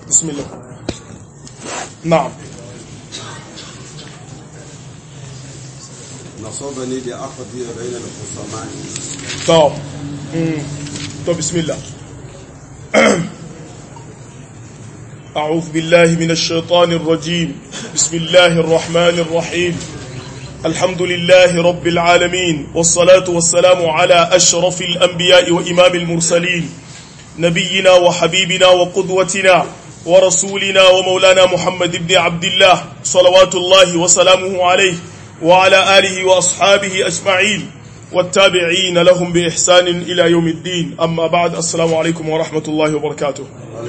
bismillah na'am نصبني لأقضي بين الخصمان to mm, to bismillah أعوذ بالله من الشيطان الرجيم بسم الله الرحمن الرحيم الحمد لله رب العالمين والصلاة والسلام على أشرف الأنبياء وإمام المرسلين نبينا وحبيبنا وقدوتنا ورسولنا ومولانا محمد بن عبد الله صلوات الله وسلامه عليه وعلى آله وأصحابه أجمعين والتابعين لهم بإحسان إلى يوم الدين أما بعد السلام عليكم ورحمة الله وبركاته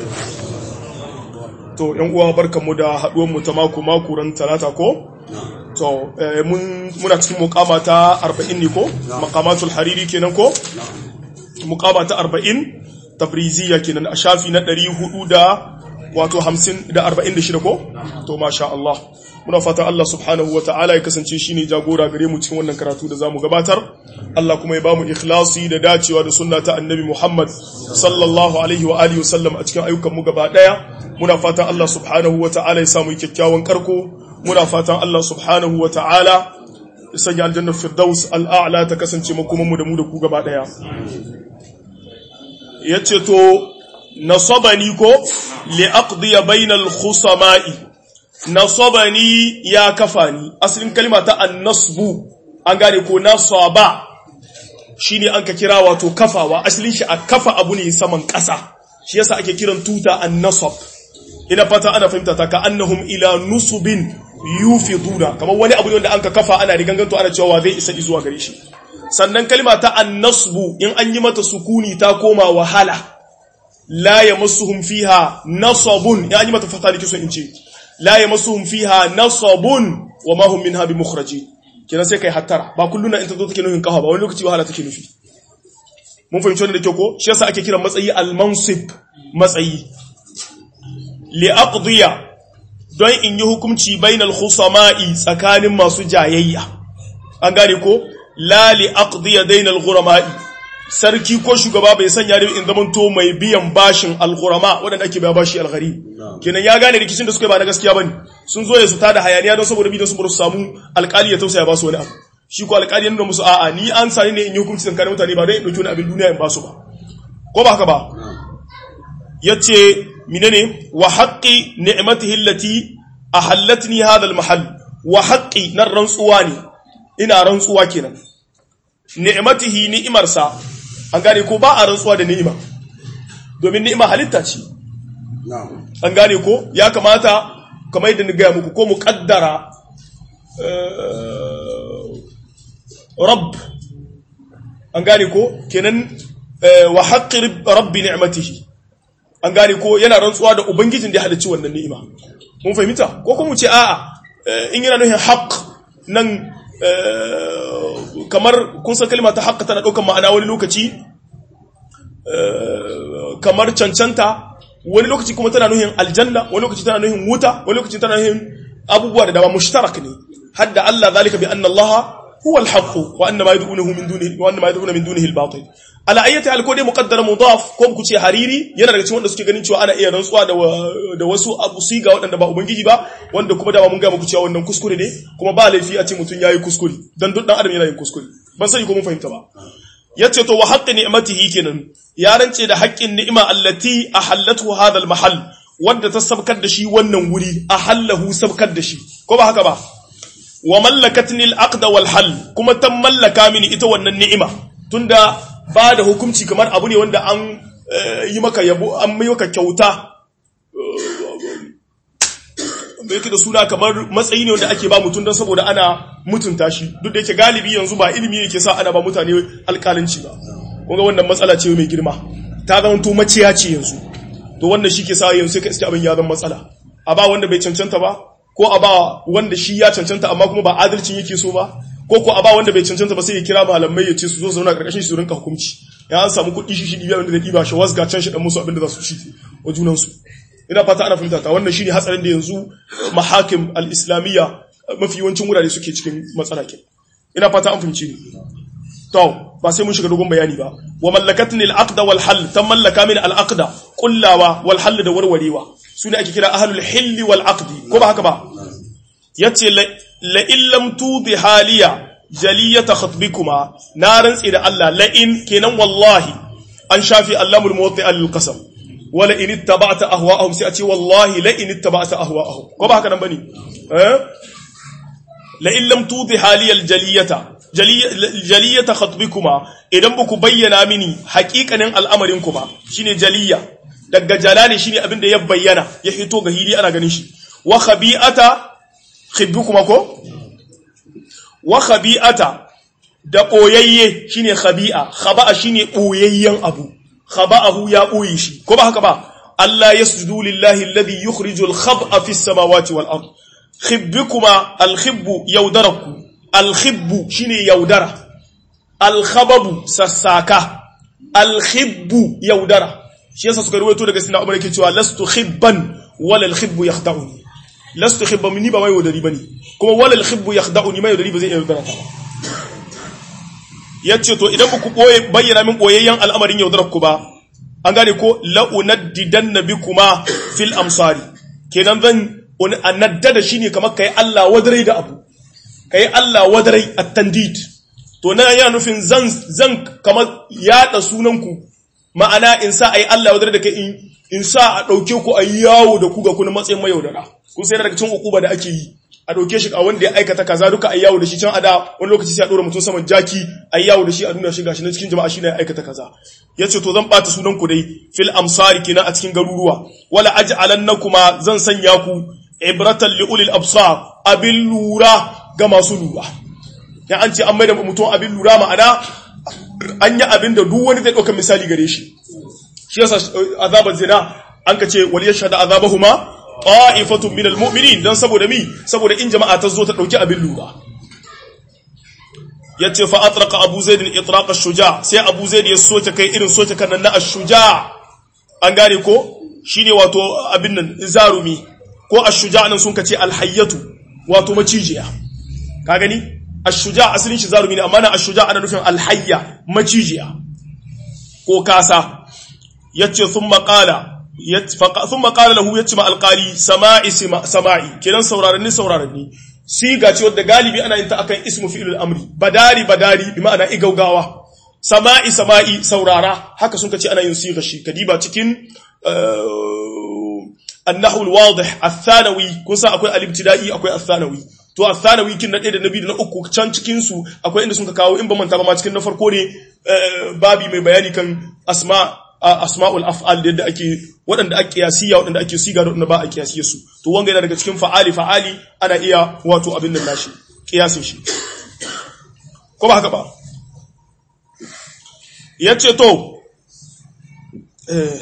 to yan uwa barkanmu da haduwar mu ta mako mako ran talata ko to mun muna cikin muqama ta 40 ne ko maqamatul hariri kenan ko muqama ta 40 tabriziya kenan a shafi na 400 da wato 50 da 46 ko to masha Allah muna fatan Allah subhanahu wa ta'ala ya kasance shine jagora gare mu cikin wannan karatu da zamu gabatar Allah kuma ya bamu ikhlasi da dacewa da sunna ta annabi Muhammad sallallahu alaihi wa alihi wasallam a cikin ayyukan mu gaba daya muna fatan Allah subhanahu wa ta'ala ya samu kyakkyawan karko muna fatan Allah subhanahu wa ta'ala ya sanya aljannar firdaus al'a'la ta kasance makoman mu da mu da ku gaba daya yace to nasabani ko li aqdi bainal khusama'i nasabani ya kafa ni asalin kalma ta annasbu an gane ko nasaba shine an ka kira wato kafawa asalin shi a kafa abu ne saman ƙasa shi yasa ake kiran tuta annasab ina fata ana fahimta ta ka annahum ila nusubin yufiduna kamar wani abu ne wanda an ka kafa ana riganganto ana cewa zai isa zuwa gare shi sannan kalma ta annasbu in an yi mata sukuni ta koma wahala la yamassuhum fiha nasabun in an yi mata fata ne kiso in ce la yamassuhum fiha nasabun wa ma hum minha bimukhrajin kina sai kai hattara ba kulluna in ta zo take nufin kafa ba wani lokaci wahala take nufi mun fahimci wannan da kyau ko shi yasa ake kiran matsayi al-mansib matsayi li aqdiya don in yi hukunci bainal khusama'i tsakanin masu jayayya an gane ko la li aqdiya bainal ghurama'i sarki ko shugaba bai sanya da in zamanto mai biyan bashin al-ghurama wadanda ake biya bashi al-gharib kenan ya gane rikicin da suka ba na gaskiya bane sun zo ya su tada hayaniya don saboda bidan su bar su samu alƙali ya tausaya ba su wani abu shi ko alƙali yana musu a'a ni an sani ne in yi hukunci tsakanin mutane ba dai in dauki wani abin duniya in ba su ba ko ba haka ba yace menene wa haqqi ni'matihi allati ahallatni hadha al-mahall wa haqqi nan rantsuwa ne ina rantsuwa kenan ni'matihi ni'imarsa an gane ko ba a rantsuwa da ni'ima domin ni'ima halitta ce an gane ko ya kamata kamar yadda ni gaya muku ko mu kaddara rabb an gane ko kenan wa haqqi rabbi ni'matihi an gane ko yana rantsuwa da ubangijin da ya halicci wannan ni'ima mun fahimta ko kuma mu ce a'a in yana nufin haqq nan kamar kun san kalma ta haqq tana daukar ma'ana wani lokaci kamar cancanta wani lokaci kuma tana nuhin aljanna wani lokaci tana nuhin wuta wani lokaci tana nuhin abubuwa da dama mushtarak ne hadda Allah zalika bi anna Allah huwa al-haqq wa anna ma yad'unahu min dunihi wa anna ma yad'una min dunihi al-batil ala ayyati al-kodi muqaddara mudaf ko ku ce hariri yana daga cikin wanda suke ganin cewa ana iya rantsuwa da da wasu abu siga waɗanda ba ubangiji ba wanda kuma dama mun ga muku cewa wannan kuskure ne kuma ba laifi a ce mutun yayi kuskure dan duk dan adam yana yin kuskure ban sani ko mun fahimta ba yace to wa haqqi ni'matihi kenan ya rance da haƙƙin ni'ima allati ahallatu hadha al-mahall wanda ta sabkar da shi wannan wuri ahallahu sabkar da shi ko ba haka ba wa mallakatni al-aqd wal hal kuma ta mallaka mini ita wannan ni'ima tunda ba da hukunci kamar abu ne wanda an yi maka yabo an yi maka kyauta da yake da suna kamar matsayi ne wanda ake ba mutum don saboda ana mutunta shi duk da yake galibi yanzu ba ilimi ne ke sa ana ba mutane alƙalanci ba kunga wannan matsala ce mai girma ta zama to maciya ce yanzu to wannan shi ke sa yanzu sai ka iske abin ya zama matsala a ba wanda bai cancanta ba ko a ba wanda shi ya cancanta amma kuma ba adalcin yake so ba ko ko a ba wanda bai cancanta ba sai ya kira malamai ya ce su zo zauna karkashin shi su rinka hukunci ya an samu kuɗi shi shi ɗibiya wanda zai ɗiba shi wasga can shi ɗan musu abin da za su shi wa junansu ina fata ana fahimta ta wannan shine hatsarin da yanzu mahakim al-islamiyya mafi yawancin wurare suke cikin matsala ke ina fata an fahimci ni to ba sai mun shiga dogon bayani ba wa mallakatni al-aqda wal hal tan mallaka min al-aqda kullawa wal hal da warwarewa sune ake kira ahlul hilli wal aqdi ko ba haka ba yace la illam tudi haliya jaliyata khatbikuma na rantsi da Allah la in kenan wallahi an shafi allamul muwatti al-qasam wala in ittaba'ta ahwa'ahum sai a ce wallahi la in ittaba'ta ahwa'ahum ko ba haka nan bane eh la in lam tudi haliyal jaliyata jaliyata khatbikuma idan buku bayyana mini haƙiƙanin al'amarin kuma shine jaliya daga jalali shine abin da ya bayyana ya hito ga hili ana ganin shi wa khabi'ata khibbukuma ko wa khabi'ata da boyayye shine khabi'a khaba'a shine boyayyen abu khaba'ahu ya boye shi ko ba haka ba Allah yasjudu lillahi alladhi yukhrijul khab'a fis samawati wal ard khibbukuma al khibbu yaudaraku al khibbu shine yaudara al khababu sassaka al khibbu yaudara shi yasa suka ruwaito daga sina umar yake cewa lastu khibban wala al khibbu yakhda'uni lastu khibban ni ba mai yaudari bane kuma wala al khibbu yakhda'uni mai yaudari ba zai yaudara ta ba yace to idan ku boye bayyana min boyayyen al'amarin yaudarar ku ba an gane ko la'unaddidanna bikuma fil amsari kenan zan annaddada shine kamar kai Allah wadarai da abu kai Allah wadarai at-tandid to nan yana nufin zan zan kamar yada sunanku ma'ana in sa ayi Allah wadarai da kai in in sa a dauke ku ayi yawo da ku ga kuna matsayin mayaudara kun sai daga cikin ukuba da ake yi a dauke shi a wanda ya aikata kaza duka ayi yawo da shi can ada wani lokaci sai a dora mutum saman jaki ayi yawo da shi a nuna shi gashi na cikin jama'a shi ne ya aikata kaza yace to zan bata sunan ku dai fil amsari kina a cikin garuruwa wala aj'alannakuma zan sanya ku ibratan li ulil absar abin lura ga masu lura ya an ce an mai da mutum abin lura ma'ana an yi abin da duk wani zai ɗaukar misali gare shi shi yasa azabar zina an ka ce wal yashhadu azabahuma ta'ifatun min almu'minin dan saboda mi saboda in jama'a ta zo ta dauki abin lura yace fa atraqa abu zaid al-itraq ash-shuja sai abu zaid ya soke kai irin soke kan na ash-shuja an gane ko shine wato abin nan zarumi ko ash-shuja nan sun kace al-hayyatu wato macijiya ka gani ash-shuja asalin shi zarumi ne amma na ash-shuja ana nufin al-hayya macijiya ko kasa yace thumma qala thumma qala lahu yace ma al-qali sama'i sama'i kenan sauraron sauraron ni siga ce wadda galibi ana yin ta akan ismu fi'ilul amri badari badari bi ma'ana igaugawa sama'i sama'i saurara haka sun kace ana yin siga shi kadiba cikin النحو الواضح الثانوي kun san akwai al-ibtida'i akwai al-thanawi to al-thanawi kin na ɗaya da na biyu da na uku can cikin su akwai inda sun ka kawo in ba manta ba ma cikin na farko ne babi mai bayani kan asma asma'ul af'al da yadda ake waɗanda ake kiyasiya waɗanda ake siga da waɗanda ba a kiyasiye su to wanga yana daga cikin fa'ali fa'ali ana iya wato abin nan nashi kiyasin shi ko ba haka ba yace to eh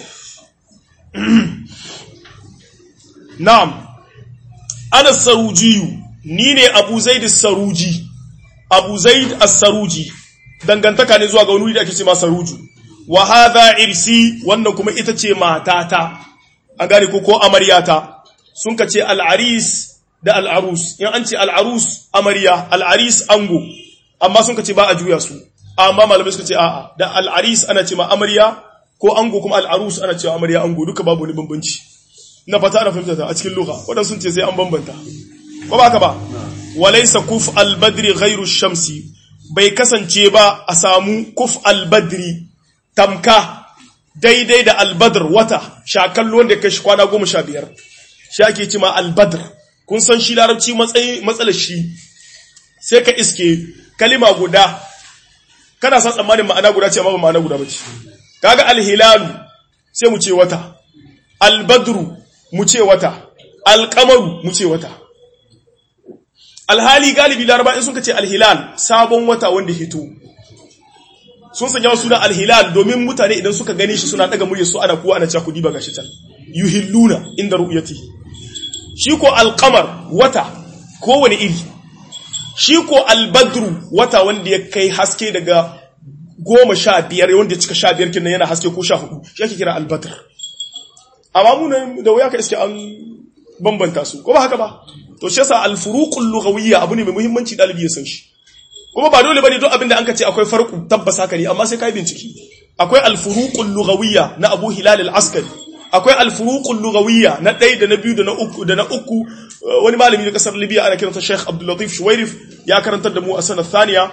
Na'am, ana sarujiyu, ni ne Abu Zaid saruji, Abu Zaid as-saruji, dangantaka ne zuwa ga wani da ake ce ma saruju, wa hadha irsi wannan kuma ita ce matata, an gane ko ko amaryata, sun ka ce al'aris da al'arus, in an ce al'arus amarya, al'aris ango, amma sun ka ce ba a juya su, amma malamai suka ce a'a, da al'aris ana ce ma amarya, ko ango kuma al'arus ana cewa amarya ango duka babu wani bambanci. na fata ana fahimta ta a cikin lugha waɗansu sun ce sai an bambanta ko ba ka ba walaysa kuf al-badri ghayru shamsi bai kasance ba a samu kuf al-badri tamka daidai da al-badr wata shakallo wanda kai shi kwana goma sha biyar shi ake cima al-badr kun san shi larabci matsayi matsalar shi sai ka iske kalima guda kana sa tsammanin ma'ana guda ce amma ba ma'ana guda ba ce kaga al-hilalu sai mu ce wata al-badru mu ce wata alƙamaru mu ce wata alhali galibi laraba in suka ce alhilal sabon wata wanda hito sun sanya wasu suna alhilal domin mutane idan suka gane shi suna daga murya su ana kuwa ana cakudi ba gashi can yuhilluna inda ru'yati shi ko alqamar wata kowane iri shi ko albadru wata wanda ya kai haske daga goma sha biyar wanda ya cika sha biyar kinan yana haske ko sha hudu shi ake kira albadr amma mu da wuya ka iske an bambanta su ko ba haka ba to shi yasa al-furuqul lughawiyya abu ne mai muhimmanci dalibi ya san shi kuma ba dole bane duk abin da anka ce akwai farqu tabbas haka ne amma sai kai bincike akwai al-furuqul lughawiyya na Abu Hilal al-Askari akwai al-furuqul lughawiyya na ɗaya da na biyu da na uku da na uku wani malami na kasar Libya ana kiransa Sheikh Abdul Latif Shuwairif ya karantar da mu a sanar thaniya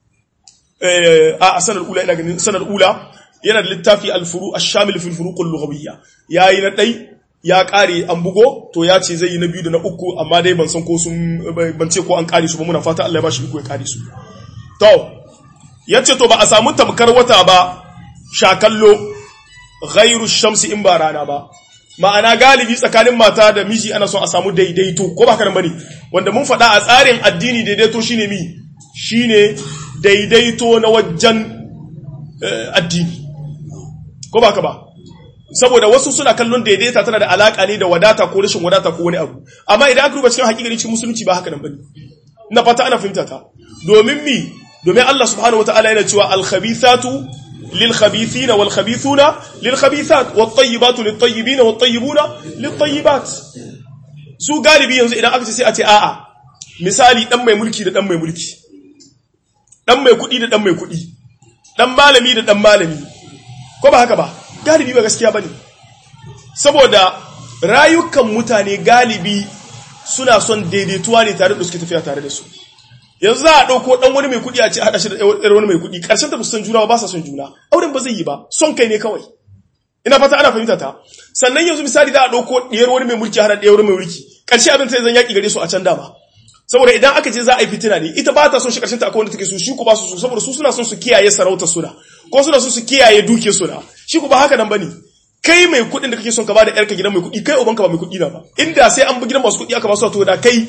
a sanar ula ina ganin sanar ula yana da littafi al-furu ash-shamil fi al-furuqul lughawiyya yayi na ɗai ya kare an bugo to ya ce zai yi na biyu da na uku amma dai ban san ko sun ban ce ko an kare su ba muna fata Allah ya bashi iko ya kare su to yace to ba a samu tamkar wata ba shakallo ghairu shamsi in ba rana ba ma'ana galibi tsakanin mata da miji ana son a samu daidaito ko ba kana bane wanda mun faɗa a tsarin addini daidaito shine mi shine daidaito na wajen addini ko ba ka ba saboda wasu suna kallon daidaita tana da alaka ne da wadata ko rashin wadata ko wani abu amma idan aka duba cikin hakikani cikin musulunci ba haka nan bane na fata ana fahimta ta domin mi domin Allah subhanahu wataala yana cewa al-khabithatu lil-khabithina wal-khabithuna lil-khabithat wat-tayyibatu lit-tayyibina wat-tayyibuna lit-tayyibat su galibi yanzu idan aka ce sai a ce a'a misali dan mai mulki da dan mai mulki dan mai kuɗi da dan mai kuɗi dan malami da dan malami ko ba haka ba galibi ba gaskiya bane saboda rayukan mutane galibi suna son daidaituwa ne tare da suke tafiya tare da su yanzu za a ɗauko ɗan wani mai kuɗi a ce haɗa shi da ɗan wani mai kuɗi ƙarshen ta san juna ba sa son juna auren ba zai yi ba son kai ne kawai ina fata ana fahimta ta sannan yanzu misali za a ɗauko ɗiyar wani mai mulki haɗa ɗiyar wani mai mulki ƙarshe abin sai zan yaƙi gare su a can dama saboda idan aka ce za a yi fitina ne ita ba ta son shi ƙarshen ta akwai wanda take so shi ku ba su so saboda su suna son su kiyaye sarautar suna ko suna son su kiyaye duke suna shi ku ba haka nan bane kai mai kuɗin da kake son ka ba da ƴarka gidan mai kuɗi kai ubanka ba mai kuɗi na ba inda sai an bi gidan masu kuɗi aka ba su to da kai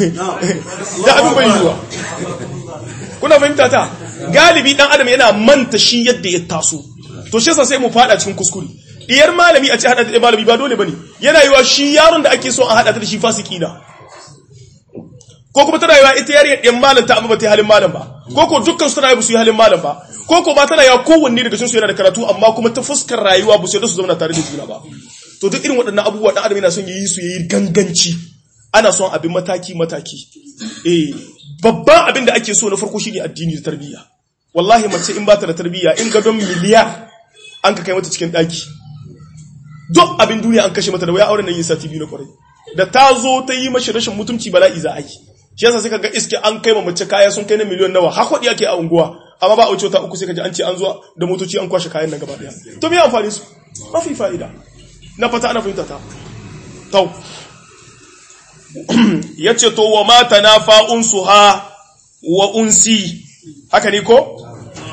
da abin bai yiwa kuna fahimta ta galibi dan adam yana manta shi yadda ya taso to shi yasa sai mu fada cikin kuskure diyar malami a ce hada da malami ba dole bane yana yiwa shi yaron da ake so a hada ta da shi fasiki na ko kuma tana yiwa ita yariyar ɗan malam ta amma ba ta halin malam ba ko ko dukkan su tana yi su yi halin malam ba ko ko ba tana yiwa kowanne daga cikin su yana da karatu amma kuma ta fuskar rayuwa ba su yadda su zauna tare da juna ba to duk irin waɗannan abubuwa dan adam yana son yayi su yayi ganganci ana son abin mataki mataki eh babban abin da ake so na farko shine addini da tarbiyya wallahi mace in ba ta da tarbiyya in gadon miliyar an ka kai mata cikin daki duk abin duniya an kashe mata da waya auren nan yin sati biyu na kwarai da ta zo ta yi mashi rashin mutunci bala'i za a yi shi yasa sai kaga iske an kai ma mace kaya sun kai na miliyon nawa har kudi ake a unguwa amma ba a wuce ta uku sai kaji an ce an zo da motoci an kwashe kayan nan gaba daya to me amfani su mafi fa'ida na fata ana fahimta ta tau yace to wa ma tanafa unsuha wa unsi haka ne ko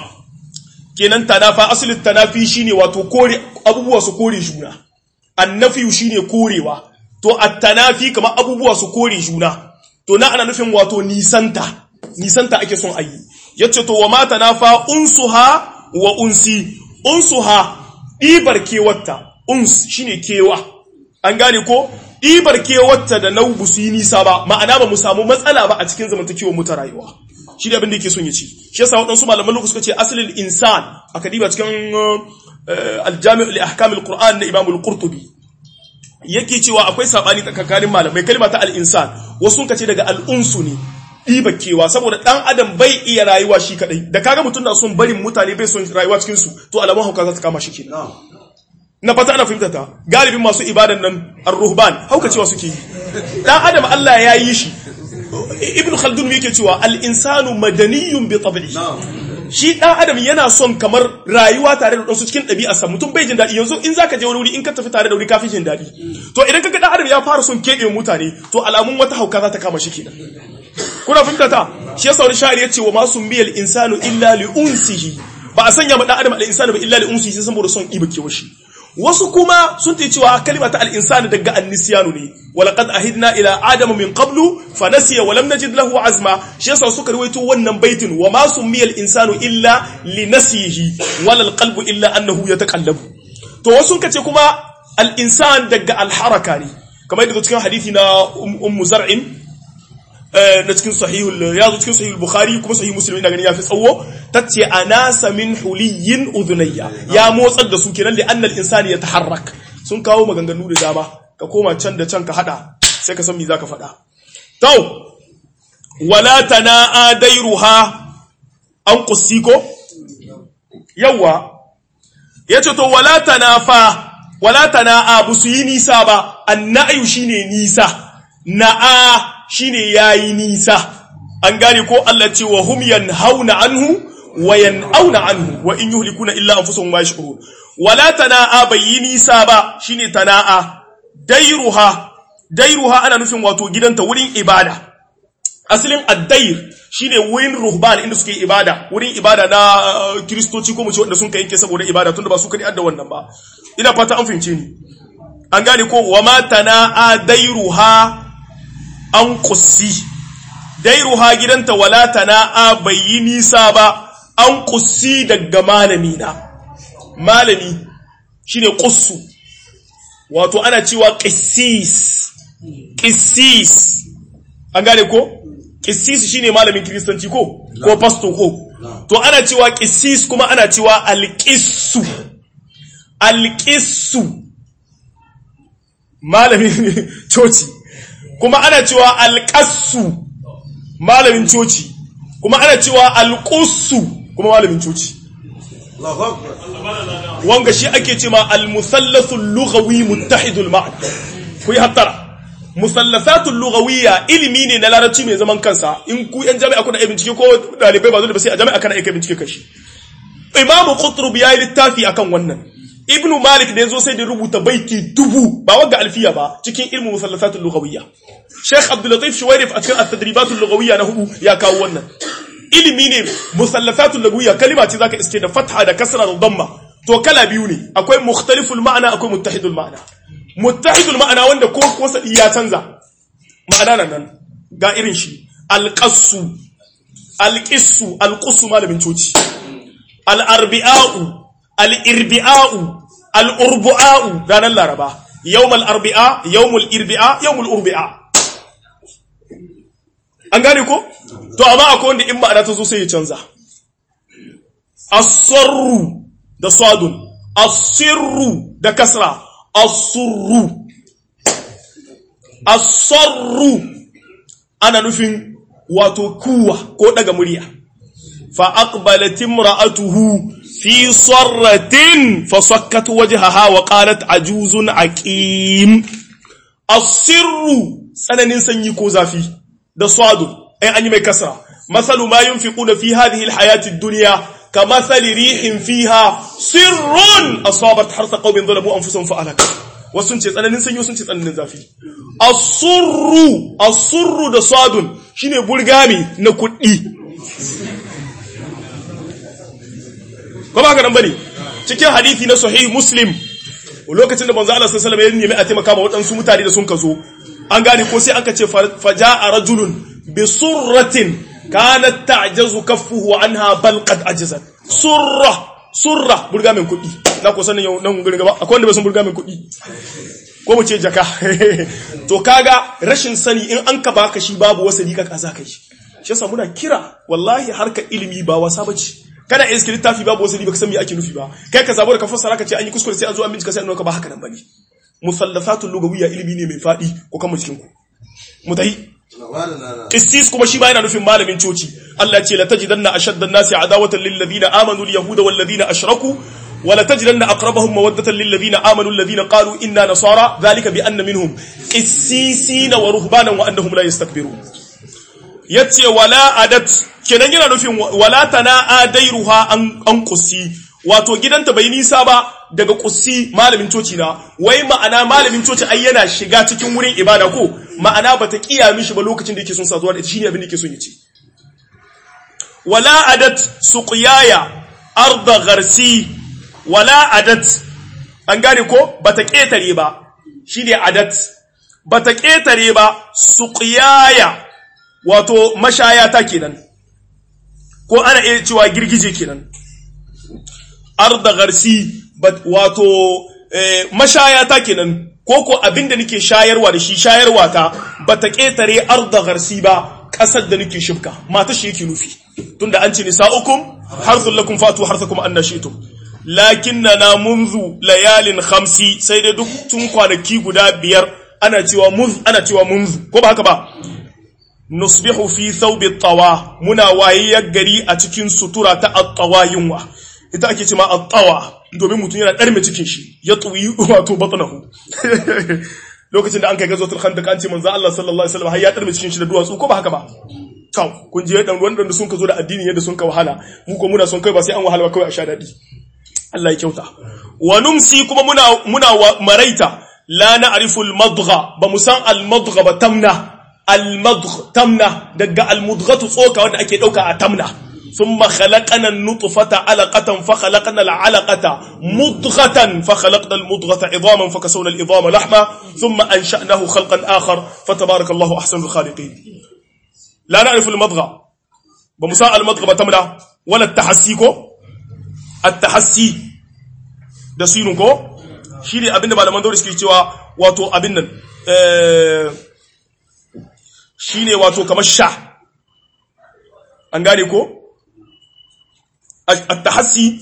kenan tanafa asalin tanafi shine wato kore abubuwa su kore juna annafi shine korewa to at-tanafi kamar abubuwa su kore juna to na ana nufin wato nisanta nisanta ake son ayi yace to wa ma tanafa unsuha wa unsi unsuha dibar kewatta uns shine kewa an gane ko ɗibar kewarta da nau su yi nisa ba ma'ana ba mu samu matsala ba a cikin zamantakewar mu ta rayuwa shi da abin da yake son ya ci shi yasa waɗansu malaman lokaci suka ce asalin insan aka diba cikin aljami'ul li ahkamil qur'an na imam al-qurtubi yake cewa akwai sabani tsakanin malamai kalma ta al-insan wasu kace daga al-unsu ne ɗiba kewa saboda ɗan adam bai iya rayuwa shi kaɗai da kaga mutum na son barin mutane bai son rayuwa cikin su to alamun hauka za ta kama shi kenan na fata ana fahimta ta galibin masu ibadan nan ar-ruhban hauka cewa suke yi dan adam Allah ya yi shi ibn khaldun yake cewa al-insanu madaniyun bi tab'i shi dan adam yana son kamar rayuwa tare da wasu cikin ɗabi'arsa mutum bai jin daɗi yanzu in zaka je wani wuri in ka tafi tare da wuri kafin jin daɗi to idan kaga dan adam ya fara son keɓe mutane to alamun wata hauka za ta kama shi kenan kuna fahimta ta shi yasa wani sha'ir yace wa ma sumbiyal insanu illa li unsihi ba a sanya ma dan adam al-insanu ba illa li unsihi saboda son iba kewa shi wasu kuma sun ta cewa kalima ta al-insani daga annisiyanu ne walaqad ahidna ila adama min qablu fa nasiya wa lam najid lahu azma shi yasa suka rawaito wannan baitin wa ma summiya al-insanu illa li nasihi wala al-qalbu illa annahu yataqallabu to wasu ka ce kuma al-insan daga al-haraka ne kamar yadda cikin hadisi na ummu zar'in na cikin sahihul ya zo cikin sahihul bukhari kuma sahih muslim ina ganin yafi tsawo tace anasa min huliyin udhunayya ya motsar da su kenan li annal insani yataharrak sun kawo maganganu da dama ka koma can da can ka hada sai ka san me zaka faɗa to wala tanaa dairuha an qussi ko yawa yace to wala tanafa wala tana'a busu yi nisa ba annayu shine nisa na'a shine yayi nisa an gane ko Allah ce wa hum yanhauna anhu wa yan'auna anhu wa in yuhlikuna illa anfusuhum ma yashkurun wala tana'a bayyi nisa ba shine tana'a dairuha dairuha ana nufin wato gidanta wurin ibada asalin addair shine wurin ruhban inda suke ibada wurin ibada na uh, kristoci ko mu ce wanda sun kai yanke saboda ibada tunda ba su kadi adda wannan ba ina fata an fahimce ni an gane ko wa ma tana'a dairuha an qussi dairuha gidanta wala tana'a bayyi nisa ba an qussi daga malami na malami shine qussu wato ana cewa qissis qissis an gane ko qissis shine malamin kristanci ko ko pastor ko to ana cewa qissis kuma ana cewa alqissu alqissu malamin coci kuma ana cewa alqassu malamin coci kuma ana cewa alqussu kuma malamin coci Allahu Akbar. wanga shi ake ce ma al-musallasul lughawi muttahidul ma'na ku yi hattara musallasatul lughawiyya ilimi ne na larabci mai zaman kansa in ku yan jami'a kuna bincike ko dalibai ba zo da ba sai a jami'a kana aika bincike kashi imam qutrub yayi littafi akan wannan ibnu malik da yazo sai da rubuta baiti dubu ba wanga alfiya ba cikin ilmu musallasatul lughawiyya sheikh abdul latif shuwairif a cikin at-tadribatul lughawiyya na hudu ya kawo wannan ilimi ne musallasatul lughawiyya kalima ce zaka iske da fatha da kasra da damma to kala biyu ne akwai mukhtaliful ma'ana akwai muttahidul ma'ana muttahidul ma'ana wanda ko kosa ya canza ma'ana nan nan ga irin shi alqassu alqissu alqussu malamin coci al'arbi'a'u al'irbi'a'u al'urbu'a'u ranar laraba yawmal arbi'a yawmul irbi'a yawmul urbi'a an gane ko to amma akwai wanda in ma'ana ta zo sai ya canza asarru da sadun asirru da kasra asurru asarru ana nufin wato kuwa ko daga murya fa aqbalat imra'atuhu fi sarratin fa sakkat wajhaha wa qalat ajuzun aqim asirru tsananin sanyi ko zafi da sadun ai an yi mai kasra masalu ma yunfiquna fi hadhihi alhayati ad-dunya كمثل ريح فيها سر أصابت حرث قوم ظلموا أنفسهم فأهلك wasun ce tsananin sanyi sun ce tsananin zafi asurru asurru da sadun shine burgami na kuɗi ko ba ka nan bane cikin hadisi na sahih muslim lokacin da manzo Allah sallallahu alaihi wasallam ya nemi a taimaka ma waɗansu mutane da sun kazo an gane ko sai aka ce faja'a rajulun bi surratin kanat ta'jazu kaffuhu anha bal qad ajazat surra surra burga min kudi na ko sanin yau nan gurin gaba akwai wanda bai san burga min kudi ko mu ce jaka to kaga rashin sani in an ka baka shi babu wasali ka kaza kai shi yasa muna kira wallahi harka ilimi ba wasa bace kana iska littafi babu wasali baka san me ake nufi ba kai ka zabo da ka fassara ka ce an yi kuskure sai an zo an bincika sai an nuna ba haka nan bane musallafatul lugawiyya ilimi ne mai fadi ko kan mu cikin ku mutahi Qissis kuma shi ba yana nufin malamin coci. Allah ce la tajidanna ashadda an-nasi adawatan lil ladina amanu al yahuda wal ladina ashraku wa la tajidanna aqrabahum mawaddatan lil ladina amanu alladhina qalu inna nasara dhalika bi anna minhum qissisina wa ruhbanan wa annahum la yastakbirun. Yace wala adat kenan yana nufin wala tana adairuha an an qussi wato gidanta bai nisa ba daga kussi malamin coci na wai ma'ana malamin coci ai yana shiga cikin wurin ibada ko ma'ana bata kiya mishi ba lokacin da yake son saduwa da ita shine abin da yake son ya ce wala adat suqyaya arda gharsi wala adat an gane ko bata ketare ba shine adat bata ketare ba suqyaya wato mashaya ta kenan ko ana iya cewa girgije kenan arda garsi wato mashaya ta kenan ko ko abinda nake shayarwa da shi shayarwa ta bata ketare arda garsi ba kasar da nake shibka mata shi yake nufi tunda an ce nisaukum harthul lakum fatu harthakum anna shi'tum lakinna munzu layalin khamsi sai dai duk tun kwanaki guda biyar ana cewa munz ana cewa munzu ko ba haka ba nusbihu fi thawbi tawa muna wayayyar gari a cikin sutura ta at-tawa yunwa ita ake cewa at-tawa domin mutum yana ɗarme cikin shi ya tsuyi wato batnahu lokacin da an kai gazotul khandaq an ce manzo Allah sallallahu alaihi wasallam har ya ɗarme cikin shi da duwatsu ko ba haka ba kaw kun je dan ruwan da sun ka zo da addini yadda sun ka wahala mu ko muna son kai ba sai an wahala ba kawai a sha dadi Allah ya kyauta wa numsi kuma muna muna maraita la na'rifu al-madgha ba mu san al-madgha ba tamna al-madgh tamna daga al-mudghatu tsoka wanda ake dauka a tamna thumma khalaqana an-nutfata 'alaqatan fa khalaqna al-'alaqata mudghatan fa khalaqna al-mudghata 'idhaman fa kasawna al-'idhama lahma thumma ansha'nahu khalqan akhar fa tabarakallahu ahsanul khaliqin la na'rifu al-madgha ba mu san al-madgha ba tamna wala at-tahassi ko at-tahassi da sinun ko shi ne abinda malaman daure suke cewa wato abin nan shi ne wato kamar sha an gane ko at-tahassi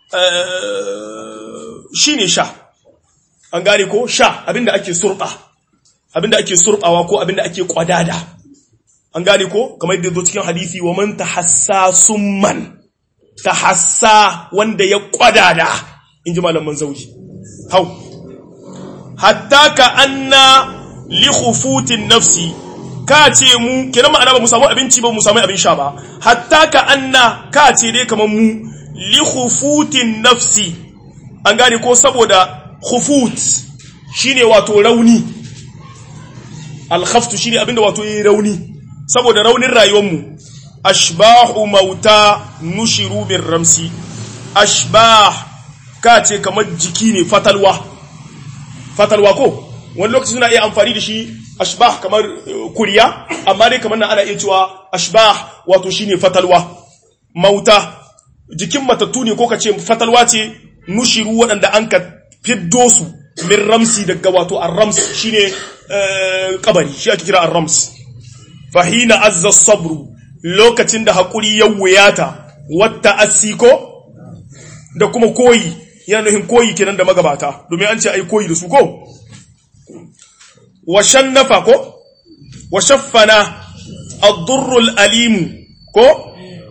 shi ne sha an gane ko sha abinda ake surba abinda ake surbawa ko abinda ake kwadada an gane ko kamar yadda zo cikin hadisi wa man tahassa summan tahassa wanda ya kwadada in ji malaman zauji hau hatta ka anna li khufutin nafsi ka ce mu kenan ma'ana ba mu samu abinci ba mu samu abin sha ba hatta ka anna ka ce dai kamar mu li khufutin nafsi an gane ko saboda khufut shine wato rauni al-khaftu shine abinda wato yi rauni saboda raunin rayuwar mu ashbahu mauta nushiru bin ramsi ashbah ka ce kamar jiki ne fatalwa fatalwa ko wani lokaci suna iya amfani da shi ashbah kamar kuriya amma dai kamar nan ana iya cewa ashbah wato shine fatalwa mauta jikin matattu ne ko ka ce fatalwa ce nushiru waɗanda an ka fiddo su min ramsi daga wato ar-rams shine kabari shi ake kira ar-rams fahina azza sabru lokacin da hakuri ya wuyata wata asiko da kuma koyi yana nufin koyi kenan da magabata domin an ce ai koyi da su ko wa shannafa ko wa shaffana ad-durrul alim ko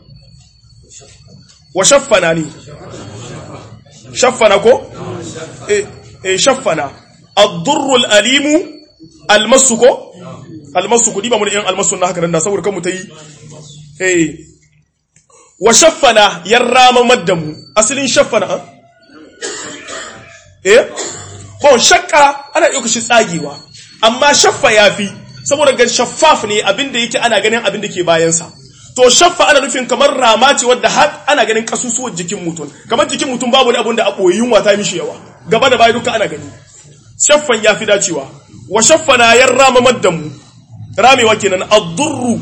wa shaffana ne shaffana ko eh eh shaffana ad-durrul alim almasu ko almasu ku diba mu da yan almasu na haka nan da saboda kan mu tayi eh wa shaffana yarrama maddamu asalin shaffana eh bon shakka ana iya shi tsagewa amma shaffa yafi saboda ga shaffaf ne abinda yake ana ganin abinda ke bayansa to shaffa ana nufin kamar rama ce wadda har ana ganin kasusuwan jikin mutum kamar jikin mutum babu wani abin da a ɓoyi yunwa ta mishi yawa gaba da baya duka ana gani shaffan ya fi dacewa wa shaffana yan rama maddamu ramewa kenan addurru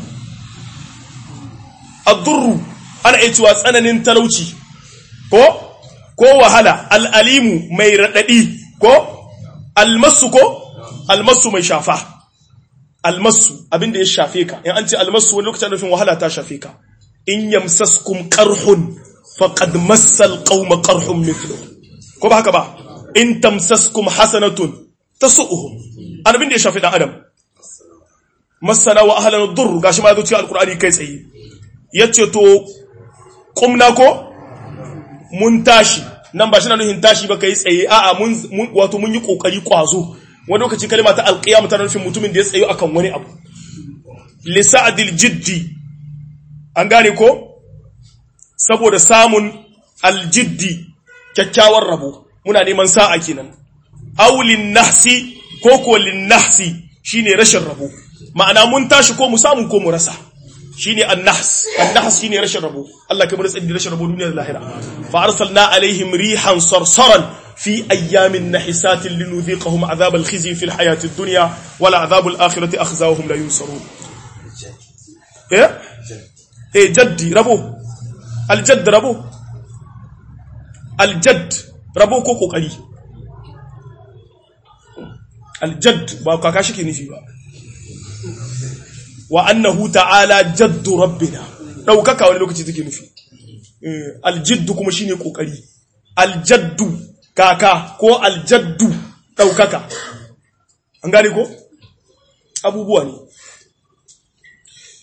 addurru ana iya cewa tsananin talauci ko ko wahala al'alimu mai raɗaɗi ko almasu ko almasu mai shafa almasu abinda ya shafe ka in an ce almasu wani lokacin nufin wahala ta shafe ka in yamsaskum qarhun faqad massal qauma qarhun mithlu ko ba haka ba in tamsaskum hasanatun tasu'uhum abin da ya shafe dan adam masana wa ahlan ad-durr gashi ma yazo cikin alqur'ani kai tsaye yace to qumna ko mun tashi nan ba shi na nufin tashi ba kai tsaye a'a mun wato mun yi kokari kwazo wani lokaci kalma ta alqiyam ta nufin mutumin da ya tsayo akan wani abu li sa'dil jiddi an gane ko saboda samun aljiddi kyakkyawar rabo muna neman sa'a kenan aulin nahsi ko ko lin nahsi shine rashin rabo ma'ana mun tashi ko mu samu ko mu rasa shine an-nahs an-nahs shine rashin rabo Allah kamar tsadi rashin rabo duniya da lahira fa arsalna alaihim rihan sarsaran fi ayyamin nahisatin linudhiqahum adhab al-khizy fi al-hayati ad-dunya wala adhab al-akhirati akhzawhum la yunsarun eh eh jaddi rabo al-jadd rabo al-jadd rabo ko kokari al-jadd ba kaka shi ke nufi ba wa annahu ta'ala jaddu rabbina daukaka wani lokaci take nufi aljiddu kuma shine kokari aljaddu kaka ko aljaddu daukaka an gane ko abubuwa ne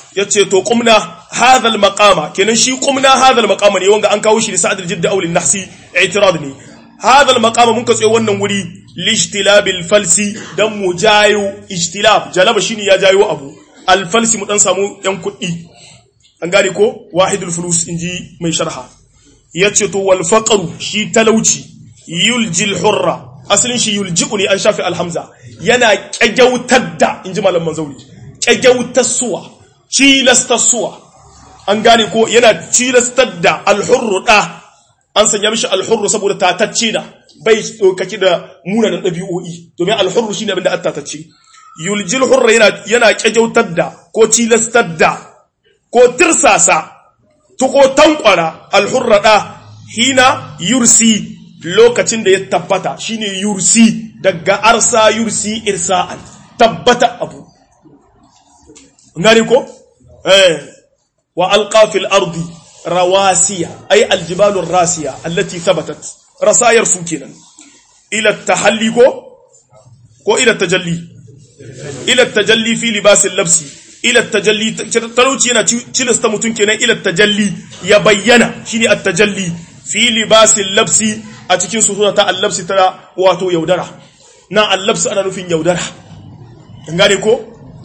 yace to qumna hadha al-maqama kenan shi qumna hadha al-maqama ne wanga an kawo shi da sa'ad al-jidd aw lin-nahsi i'tirad ne hadha al-maqama mun ka tsaye wannan wuri lishtilabil falsi dan mu jayo ijtilab jalaba shine ya jayo abu al-falsi mu dan samu yan kuɗi an gane ko wahidul fulus inji mai sharha yace to wal faqru shi talauci yuljil hurra asalin shi yulji'u ne an shafi alhamza yana kyagautar da inji malam manzauri kyagautar suwa cilastar suwa an gane ko yana cilastar da alhurru da an sanya mishi alhurru saboda tatacce da bai dokaki da munanan ɗabi'o'i domin alhurru shine abin da an tatacce yuljil hurra yana yana kyagautar da ko cilastar da ko tirsasa tuko tankwara alhurra da hina yursi lokacin da ya tabbata shine yursi daga arsa yursi irsa'an tabbata abu ngani ko eh wa alqa fil ardi rawasiya ay aljibalu rasiya allati thabatat rasayar su kenan ila tahalli ko ko ila tajalli ila tajalli fi libas al-labsi ila tajalli talauci yana cilasta mutun kenan ila tajalli ya bayyana shine at-tajalli fi libas al-labsi a cikin sutura ta allabsi ta wato yaudara na allabsi ana nufin yaudara gane ko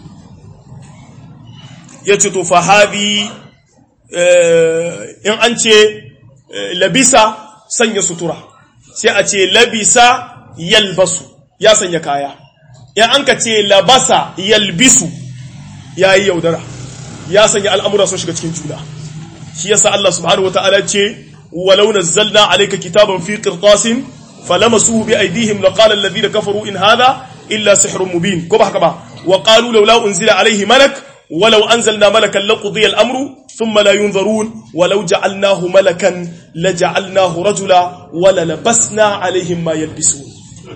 ya ce to fahabi in an ce labisa sanya sutura sai a ce labisa yalbasu ya sanya kaya in an ka ce labasa yalbisu ya yi yaudara ya sanya al'amura sun shiga cikin juna shi yasa Allah subhanahu wa ta'ala ce ولو نزلنا عليك كتابا في قرطاس فلمسوه بأيديهم لقال الذين كفروا إن هذا إلا سحر مبين كبه كبه وقالوا لولا أنزل عليه ملك ولو أنزلنا ملكا لقضي الأمر ثم لا ينظرون ولو جعلناه ملكا لجعلناه رجلا وللبسنا عليهم ما يلبسون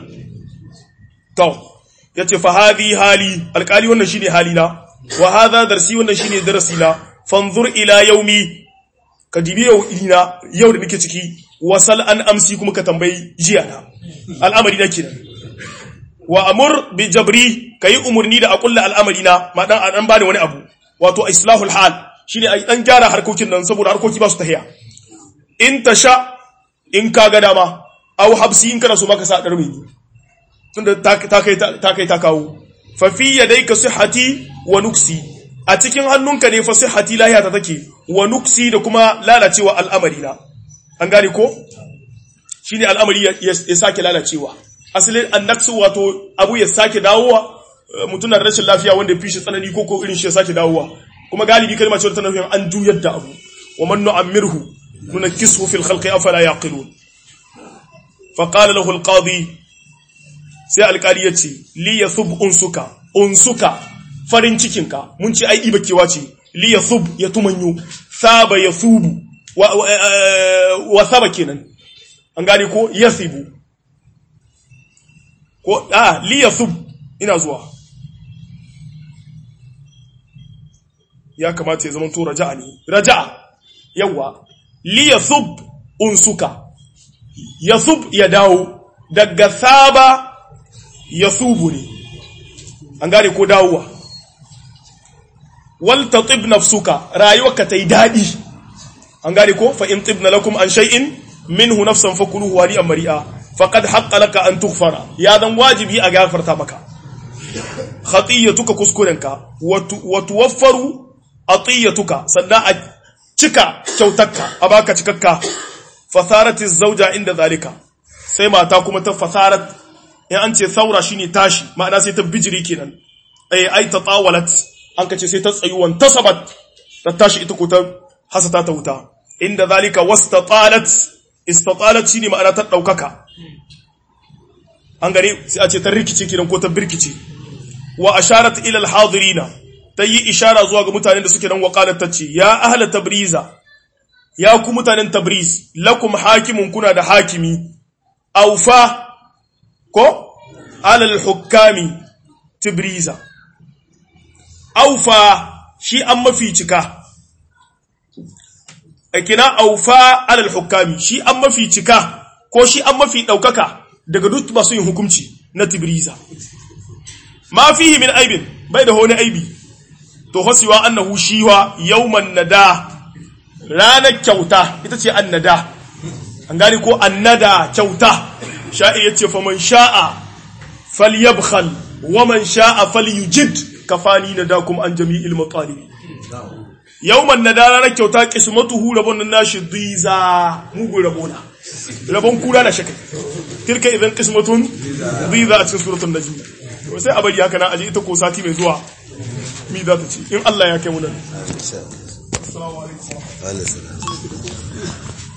تو yace fa hadhi hali alkali wannan shine halina wa hadha darsi wannan shine darasina fanzur ila yaumi ka dibi yau ina yau da nake ciki wasal an amsi kuma ka tambayi jiya na al'amari na kenan wa amur bi jabri kayi umurni da akulla al'amari na ma dan an bani wani abu wato islahul hal shine ai dan gyara harkokin nan saboda harkoki ba su tahiya in tasha in ka ga dama aw habsi in kana so maka sa darmi tunda ta kai ta kai ta kawo fa fi yadayka sihhati wa nuksi a cikin hannunka ne fa sihhati lahiya ta take wa nuksi da kuma lalacewa al'amari na an gane ko shine al'amari ya sake lalacewa asalin annaksu wato abu ya sake dawowa mutum na rashin lafiya wanda ya fi shi tsanani ko ko irin shi ya sake dawowa kuma galibi kalma ce ta nufin an juyar da abu wa man nu'ammirhu nunakkisuhu fil khalqi afala yaqilun fa qala lahu al-qadi sai alƙali ya ce li yathub unsuka unsuka farin cikinka mun ce ai ibakewa ce li yathub ya tumanyo saba yathubu wa, wa, wa saba kenan an gane ko yathibu ko ah li yathub ina zuwa ya kamata ya zama to raja'a ne raja'a yawa li yathub unsuka yathub ya dawo daga saba yathubu ne an gane ko dawowa wal tatib nafsuka rayuwarka tai dadi an gane ko fa in tibna lakum an shay'in minhu nafsan fakuluhu hadi'an mari'a faqad haqqa laka an tughfara ya dan wajibi a gafarta maka khatiyatuka kuskurenka wa tuwaffaru atiyatuka sannan a cika kyautarka a baka cikakka fasarati zauja inda zalika sai mata kuma ta fasarat in an ce saura shine tashi ma'ana sai ta bijiri kenan ai ai ta tawalat an kace sai ta tsayuwan tasabat ta tashi ita ko ta hasata ta wuta inda zalika wastatalat istatalat shine ma'ana ta daukaka an gane sai a ce ta rikice kenan ko ta birkice wa asharat ila alhadirina ta yi ishara zuwa ga mutanen da suke nan waqalat tace ya ahla tabriza ya ku mutanen tabriz lakum hakimun kuna da hakimi aufa ko alal hukami tabriza aufa shi an mafi cika akina aufa alal hukami shi an mafi cika ko shi an mafi daukaka daga duk masu yin hukunci na tabriza ma fihi min aibin bai da wani aibi to hasiwa annahu shiwa yawman nada ranar kyauta ita ce annada an gane ko annada kyauta sha'i yace fa man sha'a falyabkhal wa man sha'a falyujid kafani nadakum an jami'il maqalibi yawman nada ranar kyauta qismatuhu rabon nan nashi diza mugu rabona rabon kura na shakai tilka idan qismatun diza a cikin suratul najm to sai a bari haka na aje ita ko sati mai zuwa mi za ta ce in Allah ya kai mu nan assalamu alaikum Alaihi salam.